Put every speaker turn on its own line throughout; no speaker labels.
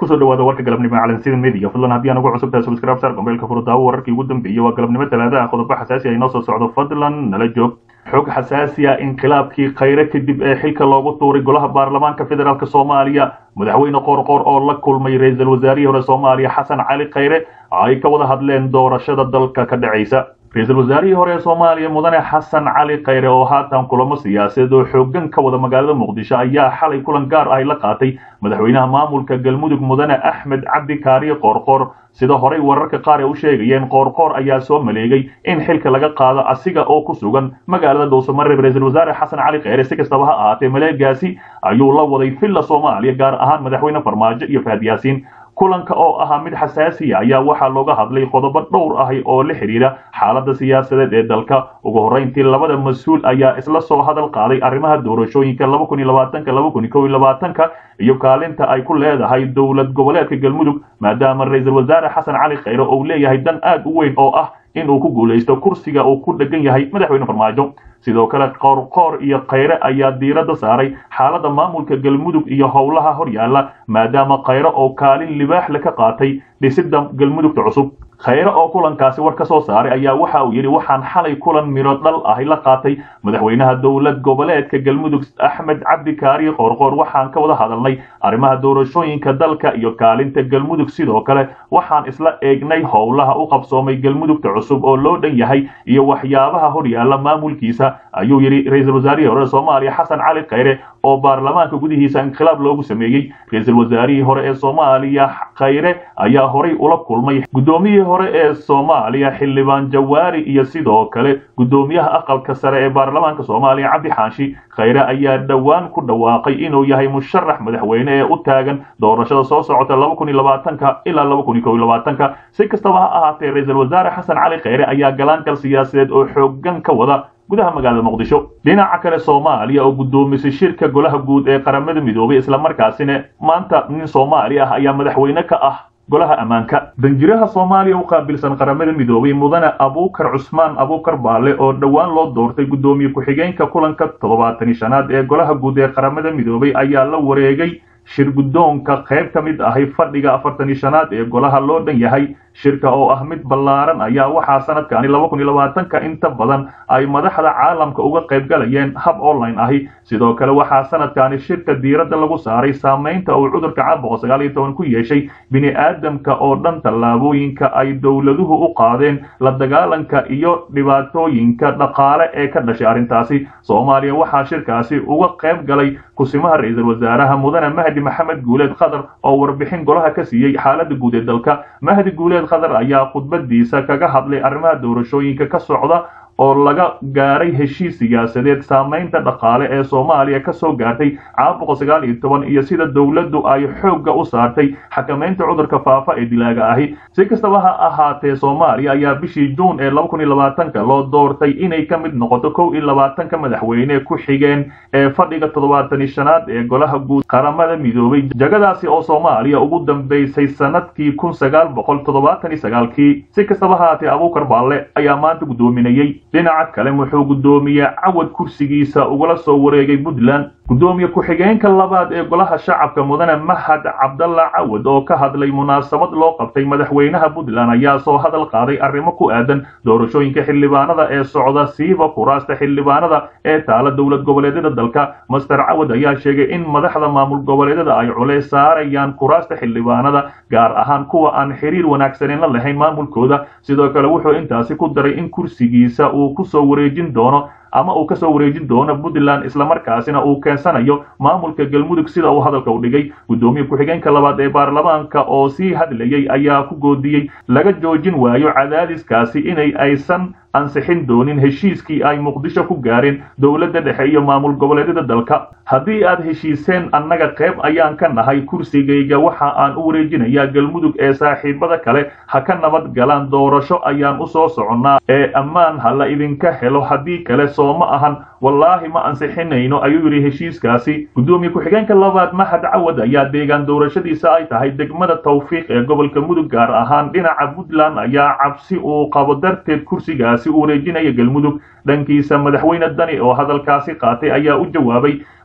kusoo dhawaada warka galabnimo calansida media fadlan haddii aan ugu cusubtahay subscribe sar gombeelka furdaawo wararkii ugu dambeeyey waa galabnimo talaadaha qodobo xasaasi ay noo soo socdo fadlan nala joog xog xasaasi ah inqilaabkii khayre kadib ee xilka loogu tuuray golaha baarlamaanka federaalk soomaaliya madaxweyne qoorqoor oo la kulmay ra-iisul wasaarihii hore soomaaliya xasan cali khayre ay ka wada hadleen doorashada dalka ka dhacaysa ra-iisul wasaarihii hore ee soomaaliya mudane xasan cali khayre oo haatan kulamo siyaasadeed oo xoogan ka wada magaalada muqdisho ayaa xalay kulan gaar ah la qaatay madaxweynaha maamulka galmudug mudane axmed cabdi kaariye qoorqoor sida horey wararka qaar ee u sheegayeen qoorqoor ayaa soo maleegay in xilka laga qaado asiga oo ku sugan magaalada dhuusamareeb ra-iisul wasaare xasan cali khayre si kastaba ha ahaatee maleegaasi ayuu la waday villa soomaaliya gaar ahaan madaxweyne farmaajo iyo fahad yaasiin kulanka oo ahaa mid xasaasiya ayaa waxaa looga hadlay qodobo dhowr ahi oo la xidhiidha xaaladda siyaasadeed ee dalka ugu horrayntii labada mas-uul ayaa isla soo hadal qaaday arrimaha doorashooyinka laba kun iyo labaatanka laba kun iyo kow iyo labaatanka iyo kaalinta ay ku leedahay dowlad goboleedka galmudug maadaama ra-iisul wasaare xasan cali khayre uu leeyahay dan aad u weyn oo ah in uu ku guulaysto kursiga uu ku dhegan yahay madaxweyne farmaajo sidoo kale qoorqoor iyo khayre ayaa diiradda saaray xaaladda maamulka galmudug iyo howlaha horyaala maadaama khayre oo kaalin libaaxle ka qaatay dhisidda galmudugta cusub khayre oo kulankaasi war ka soo saaray ayaa waxa uu yidhi waxaan xalay kulan miro dhal ahi la qaatay madaxweynaha dowlad goboleedka galmudug axmed cabdi kaariye qoorqoor waxaan ka wada hadalnay arrimaha doorashooyinka dalka iyo kaalinta galmudug sidoo kale waxaan isla eegnay howlaha u qabsoomay galmudugta cusub oo loo dhan yahay iyo waxyaabaha horyaala maamulkiisa ayuu yidhi ra-iisul wasaarihii hore soomaaliya xasan cali khayre oo baarlamaanka gudihiisa inqilaab loogu sameeyey ra-iisul wasaarihii hore ee soomaaliya khayre ayaa horay ula kulmay guddoomiyihii hore ee soomaaliya xildhibaan jawaari iyo sidoo kale guddoomiyaha aqalka sare ee baarlamaanka soomaaliya cabdi xaashi khayre ayaa dhowaan ku dhawaaqay inuu yahay musharax madaxweyne ee u taagan doorashada soo socota laba kun iyo labaatanka ilaa laba kun iyo kow iyo labaatanka si kastaba ha ahaatee ra-iisul wasaare xasan cali khayre ayaa galaankal siyaasadeed oo xoogan ka wada gudaha magaalada muqdisho dhinaca kale soomaaliya oo guddoomisay shirka golaha guud ee qaramada midoobay islamarkaasina maanta nin soomaali ah ayaa madaxweyne ka ah golaha ammaanka danjiraha soomaaliya u qaabilsan qaramada midoobay mudane abuukar cusmaan abuukar baale oo dhowaan loo doortay guddoomiye ku-xigeenka kulanka toddobaatan iyo shanaad ee golaha guud ee qaramada midoobay ayaa la wareegay shir guddoonka qayb ka mid ahay fadhiga afartan iyo shanaad ee golaha loo dhan yahay shirka oo ah mid ballaaran ayaa waxaa sanadkani laba kun iyo labaatanka inta badan ay madaxda caalamka uga qayb galayeen hab online ahi sidoo kale waxaa sanadkani shirka diiradda lagu saaray saamaynta uu cudurka caabuqa sagaal iyo toban ku yeeshay bini aadamka oo dhan tallaabooyinka ay dowladuhu u qaadeen la dagaalanka iyo dhibaatooyinka dhaqaale ee ka dhashay arrintaasi soomaaliya waxaa shirkaasi uga qayb galay kusimaha ra-iisul wasaaraha mudane mahdi maxamed guuleed khadar oo warbixin golaha ka siiyey xaaladda guud ee dalka mahdi guuleed khadar ayaa khudbadiisa kaga hadlay arrimaha doorashooyinka ka socda oo laga gaaray heshiis siyaasadeed saamaynta dhaqaale ee soomaaliya ka soo gaartay caabuqa sagaal iyo toban iyo sida dowladdu ay xoogga u saartay xakamaynta cudurka faafa ee dilaaga ahi si kastaba ha ahaatee soomaaliya ayaa bishii juun ee laba kun iyo labaatanka loo doortay inay ka mid noqoto kow iyo labaatanka madaxweyne ku xigeen ee fadhiga toddobaatan iyo shanaad ee golaha guud qaramada midoobay jagadaasi oo soomaaliya ugu dambaysay sanadkii kun sagaal boqol toddobaatan iyo sagaalkii si kastaba ha ahaatee abuukar baalle ayaa maanta guddoominayey dhinaca kale wuxuu guddoomiye cawad kursigiisa ugala soo wareegay puntland guddoomiye ku-xigeenka labaad ee golaha shacabka mudane mahad cabdalla cawad oo ka hadlay munaasabad loo qabtay madaxweynaha puntland ayaa soo hadal qaaday arrimo ku aadan doorashooyinka xildhibaanada ee socda siiba kuraasta xildhibaanada ee taala dowlad goboleedyada dalka master cawad ayaa sheegay in madaxda maamul goboleedyada ay culeys saarayaan kuraasta xildhibaanada gaar ahaan kuwa aan xiriir wanaagsanin la lahayn maamulkooda sidoo kale wuxuu intaasi ku daray in kursigiisa uu kusoo wareejin doono ama uu kasoo wareejin doono puntland islamarkaasina uu keensanayo maamulka galmudug sida uu hadalka u dhigay guddoomiye ku-xigeenka labaad ee baarlamaanka oo sii hadlayay ayaa ku goodiyey laga joojin waayo cadaadiskaasi inay aysan ansixin doonin heshiiskii ay muqdisho ku gaareen dowladda dhexe iyo maamul goboleedyada dalka haddii aad heshiiseen annaga qayb ayaan ka nahay kursigayga waxa aan u wareejinayaa galmudug ee saaxiibada kale ha ka nabad galaan doorasho ayaan u soo soconnaa ee ammaan ha la idinka helo haddii kale soo ma ahan wallaahi ma ansixinayno ayuu yidhi heshiiskaasi guddoomiye ku-xigeenka labaad mahad cawad ayaa deegaan doorashadiisa ay tahay degmada tawfiiq ee gobolka mudug gaar ahaan dhinaca puntland ayaa cabsi uu qabo darteed kursigaasi u wareejinaya galmudug dhankiisa madaxweyne dani oo hadalkaasi qaatay ayaa u jawaabay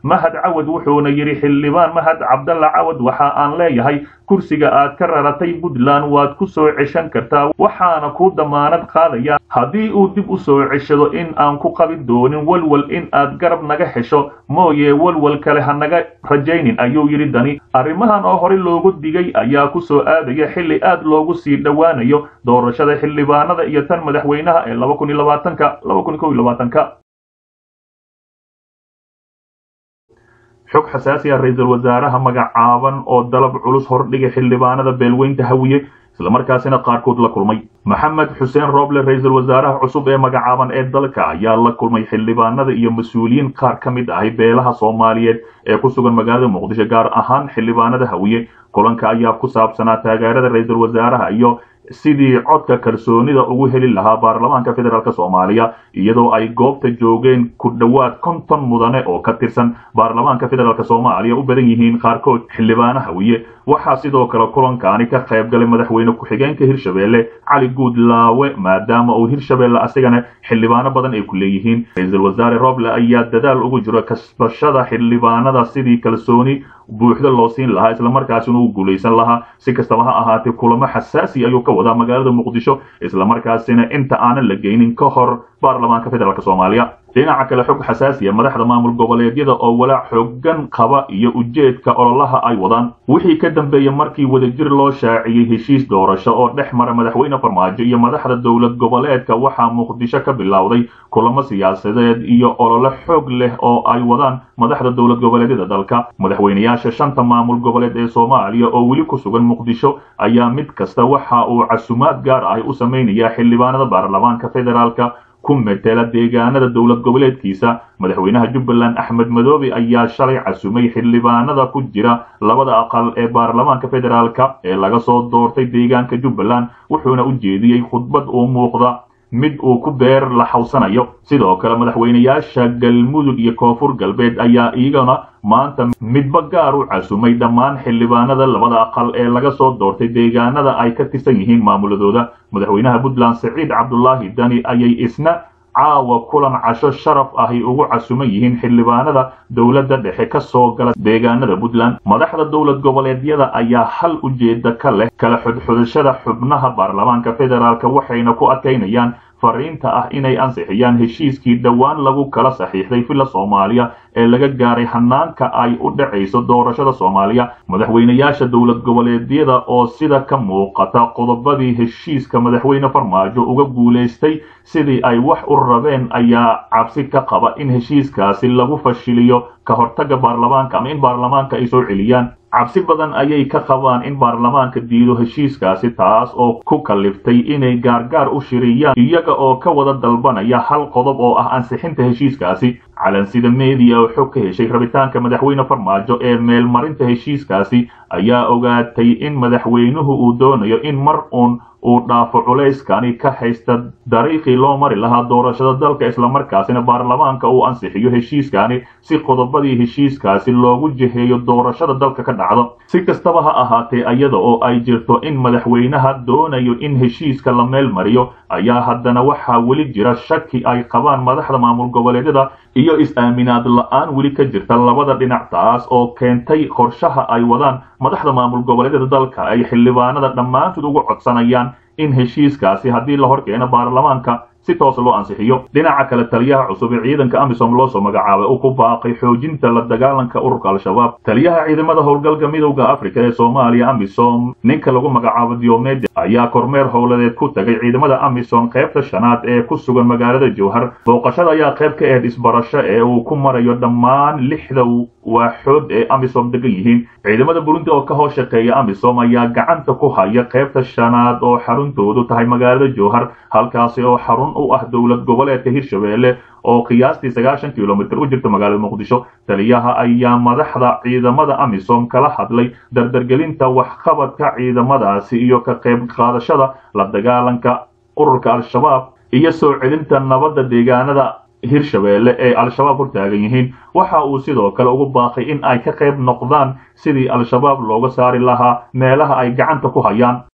mahad cawad wuxuuna yidhi xildhibaan mahad cabdalla cawad waxa aan leeyahay kursiga aad ka raratay puntland waad ku soo ceshan kartaa waxaana ku damaanad qaadaya haddii uu dib u soo ceshado in aan ku qabin doonin walwal in aad garab naga hesho mooye walwal kale ha naga rajaynin ayuu yidhi dani arrimahan oo hore loogu digay ayaa ku soo aadaya xilli aad loogu sii dhowaanayo doorashada xildhibaanada iyo tan madaxweynaha ee laba kun iyo labaatanka laba kun iyo kow iyo labaatanka xog xasaasi ah ra-iisul wasaaraha magacaaban oo dalab culus hordhigay xildhibaanada beelweynta hawiye islamarkaasina qaarkood la kulmay maxamed xuseen roble ra-iisul wasaaraha cusub ee magacaaban ee dalka ayaa la kulmay xildhibaanada iyo mas-uuliyiin qaar ka mid ahi beelaha soomaaliyeed ee ku sugan magaalada muqdisho gaar ahaan xildhibaanada hawiye kulanka ayaa ku saabsanaa taageerada ra-iisul wasaaraha iyo sidii codka kalsoonida ugu heli lahaa baarlamaanka federaalk soomaaliya iyadoo ay goobta joogeen ku dhowaad konton mudane oo ka tirsan baarlamaanka federaalk soomaaliya u badan yihiin qaarkood xildhibaano hawiye waxaa sidoo kale kulankaani ka qayb galay madaxweyne ku-xigeenka hirshabeelle cali guudlaawe maadaama uu hirshabeelle asigana xildhibaano badan ay ku leeyihiin ra-iisul wasaare roble ayaa dadaal ugu jiro kasbashada xildhibaanada sidii kalsooni buuxda loo siin lahaa islamarkaasina uu guulaysan lahaa si kastaba ha ahaatee kulamo xasaasi ayuu ka wadaa magaalada muqdisho islamarkaasina inta aanan la geynin ka hor baarlamaanka federaalk soomaaliya dhinaca kale xog xasaasiya madaxda maamul goboleedyada oo walaac xoogan qaba iyo ujeedka ololaha ay wadaan wixii ka dambeeyey markii wadajir loo shaaciyey heshiis doorasho oo dhex mara madaxweyne farmaajo iyo madaxda dowlad goboleedka waxaa muqdisho ka bilowday kulamo siyaasadeed iyo olole xoog leh oo ay wadaan madaxda dowlad goboleedyada dalka madaxweyneyaasha shanta maamul goboleed ee soomaaliya oo weli ku sugan muqdisho ayaa mid kasta waxa uu casumaad gaar ah u samaynayaa xildhibaanada baarlamaanka federaalka ku metela deegaanada dowlad goboleedkiisa madaxweynaha jubbaland axmed madoobe ayaa shalay casumay xildhibaanada ku jira labada aqal ee baarlamaanka federaalka ee laga soo doortay deegaanka jubbaland wuxuuna u jeediyey khudbad uu muuqda mid uu ku beer la xawsanayo sidoo kale madaxweyneyaasha galmudug iyo koonfur galbeed ayaa iyagana maanta midba gaar u casumay dhammaan xildhibaanada labada aqal ee laga soo doortay deegaanada ay ka tirsan yihiin maamuladooda madaxweynaha puntland siciid cabdulaahi dani ayay isna caawa kulan casho sharaf ahy ugu casuman yihiin xildhibaanada dowladda dhexe ka soo gala deegaanada puntland madaxda dowlad goboleedyada ayaa hal ujeeda ka leh kala xudxudashada xubnaha baarlamaanka federaalk waxayna ku adkaynayaan fariinta ah inay ansixiyaan heshiiskii dhowaan lagu kala saxiixday villa soomaaliya ee laga gaaray hanaanka ay u dhacayso doorashada soomaaliya madaxweyneyaasha dowlad goboleedyada oo sida ka muuqata qodobadii heshiiska madaxweyne farmaajo uga guulaystay sidii ay wax u rabeen ayaa cabsi ka qaba in heshiiskaasi lagu fashiliyo ka hortaga baarlamaanka ama in baarlamaanka ay soo celiyaan cabsi badan ayay ka qabaan in baarlamaanka diido heshiiskaasi taas oo ku kaliftay inay gaargaar u shiriyaan iyaga oo ka wada dalbanaya hal qodob oo ah ansixinta heshiiskaasi calansida media oo xog ka heshay rabitaanka madaxweyne farmaajo ee meelmarinta heshiiskaasi ayaa ogaatay in madaxweynuhu uu doonayo in mar uun uu dhaafo culayskani ka haysta dariiqii loo mari lahaa doorashada dalka islamarkaasina baarlamaanka uu ansixiyo heshiiskani si qodobadii heshiiskaasi loogu jiheeyo doorashada dalka ka dhacdo si kastaba ha ahaatee iyada oo ay jirto in madaxweynaha doonayo in heshiiska la meel mariyo ayaa haddana waxaa weli jira shaki ay qabaan madaxda maamul goboleedyada iyo is-aaminaad la-aan weli ka jirta labada dhinac taas oo keentay qorshaha ay wadaan madaxda maamul goboleedyada dalka ay xildhibaanada dhammaantood ugu codsanayaan in heshiiskaasi haddii la hor keeno baarlamaanka si toos loo ansixiyo dhinaca kale taliyaha cusub ee ciidanka amisom loo soo magacaabay uu ku baaqay xoojinta la dagaalanka ururka al-shabaab taliyaha ciidamada howlgalka midowda afrika ee soomaaliya amisom ninka lagu magacaabo diomede ayaa kormeer howladeed ku tagay ciidamada amisom qaybta shanaad ee ku sugan magaalada jowhar booqashada ayaa qayb ka ahayd isbarasho ee uu ku marayo dhammaan lixda waaxood ee amisom degan yihiin ciidamada burundi oo ka hoos shaqeeya amisom ayaa gacanta ku haya qaybta shanaad oo xaruntoodu tahay magaalada jowhar halkaasi oo xarun u ah dowlad goboleedka hirshabeelle oo qiyaastii sagaashan kilomitir u jirta magaalada muqdisho taliyaha ayaa madaxda ciidamada amisom kala hadlay dardargelinta waxqabadka ciidamadaasi iyo ka qayb qaadashada la dagaalanka ururka al-shabaab iyo soo celinta nabadda deegaanada hirshabeelle ee al-shabaab hortaagan yihiin waxa uu sidoo kale ugu baaqay in ay ka qayb noqdaan sidii al-shabaab looga saari lahaa meelaha ay gacanta ku hayaan